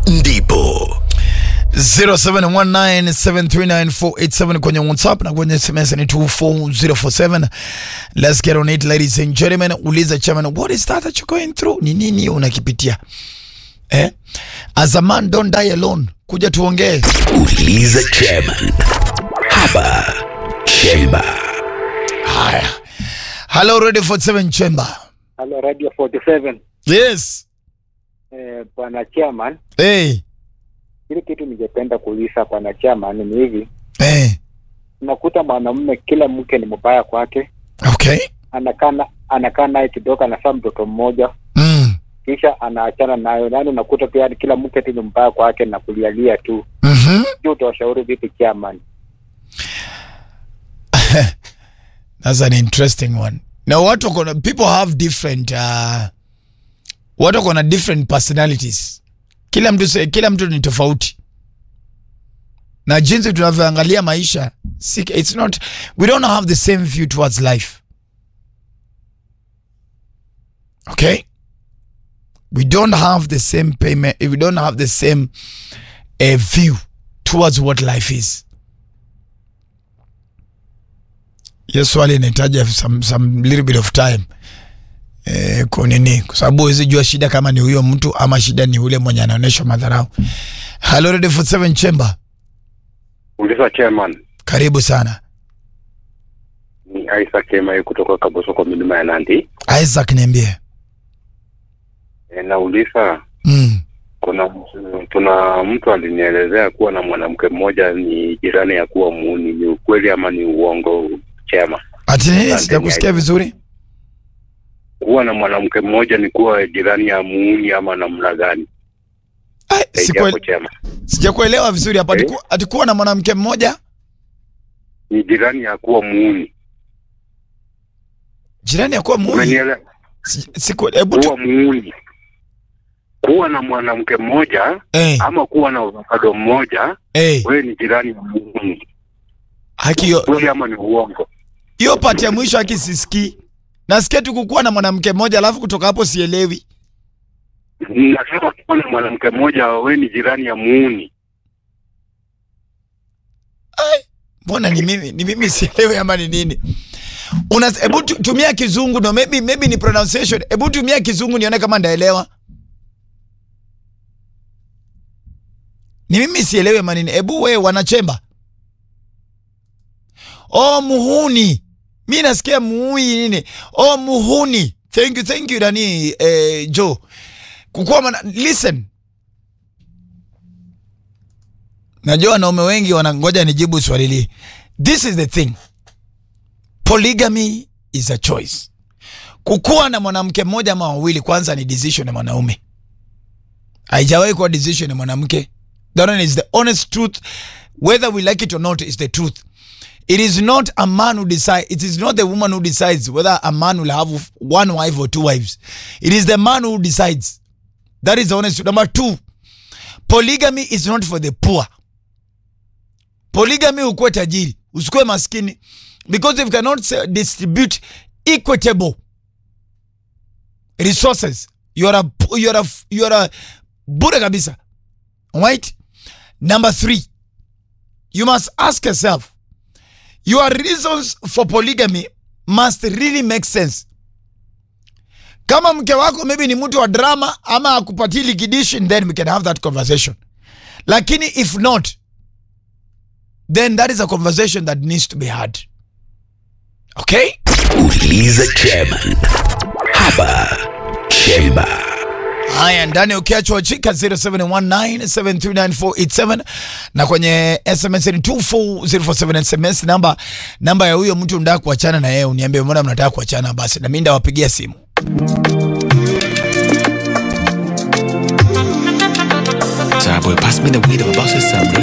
ndipo 0719739487 kwenye whatsapp na kwenye sms ni 24047 let's get on it ladies and gentlemen uliza chairman what is that that you're going through ni nini unakipitia eh? as a man don't die alone kuja tuongee uliza chairman hapa chemba haya hello radio 47 chamber Halo Radio 47 yes eh, bwana chairman, hey. kile kitu ningependa kuuliza bwana chairman ni hivi, Hey. unakuta mwanamume kila mke ni mbaya kwake, okay anakaa na- anakaa naye kidogo, anafaa mtoto mmoja, mm. kisha anaachana nayo, yaani unakuta pia yani kila mke tu ni mbaya kwake na kulialia tu. mm-hmm. Hiyo utawashauri vipi chairman? That's an interesting one. Now, watu wako na people have different uh, watu wako na different personalities. Kila mtu se- kila mtu ni tofauti, na jinsi tunavyoangalia maisha si, it's not we don't have the same view towards life. Okay, we don't have the same payment. We don't have the same uh, view towards what life is. hiyo swali inahitaji some, some little bit of time eh, kunini kwa sababu huwezi jua shida kama ni huyo mtu ama shida ni ule mwenye anaonyesha madharau. Hello Radio 47 Chamber, Uliza chairman, karibu sana. ni Isaac Kemai kutoka Kabosoko milima ya Nandi. Isaac, niambie. E, nauliza Mm. kuna kuna mtu alinielezea kuwa na mwanamke mmoja ni jirani ya kuwa muuni. Ni ukweli ama ni uongo chema? Ati nini? Asante, Sijakusikia Isaac. vizuri. Kuwa na mwanamke mmoja ni kuwa jirani ya muuni ama namna gani? Ai, Haijapo sikue- chema, Sijakuelewa vizuri hapa. Eh? Atiku- Atikuwa na mwanamke mmoja ni jirani ya kuwa muuni. jirani ya kuwa muuni. Umenielewa? Si- siku- Hebu tu Kuwa muuni, kuwa na mwanamke mmoja eh, ama kuwa na avocado mmoja, eh, wewe ni jirani ya muuni. haki hiyo Kweli ama ni uongo? hiyo pati ya mwisho haki sisikii. Nasikia tu kukuwa na mwanamke mmoja alafu kutoka hapo sielewi. Nasema kuwa na mwanamke mmoja, wewe ni jirani ya muuni. mbona ni mimi ni mimi sielewi ama ni nini una hebu tu- tumia kizungu no maybe maybe ni pronunciation hebu tumia kizungu nione kama ndaelewa ni mimi sielewi ama nini hebu we wanachemba oh muhuni mi nasikia muui nini oh muhuni thank you thank you nani eh, joe kukuwa mana, listen najua wanaume wengi wanangoja nijibu swali hili this is the thing polygamy is a choice kukuwa na mwanamke mmoja ama wawili kwanza ni decision ya mwanaume haijawahi kuwa decision ya mwanamke that one is the honest truth whether we like it or not is the truth it is not a man who decides it is not the woman who decides whether a man will have one wife or two wives it is the man who decides that is the honest truth number two polygamy is not for the poor polygamy ukuwe tajiri usikuwe maskini because if you cannot say- distribute equitable resources you are a, you are a, you are a bure kabisa right number three you must ask yourself your reasons for polygamy must really make sense kama mke wako maybe ni mtu wa drama ama akupatii liquidation then we can have that conversation lakini if not then that is a conversation that needs to be had okay uliza chairman hapa chemba haya ndani ukiachwa chika 0719739487 na kwenye sms ni 24047 sms namba namba ya huyo mtu ndaa kuachana na yeye uniambie mbona mnataka kuachana basi na mi ndawapigia simu Sorry, boy, pass me the weed. I'm about to say something.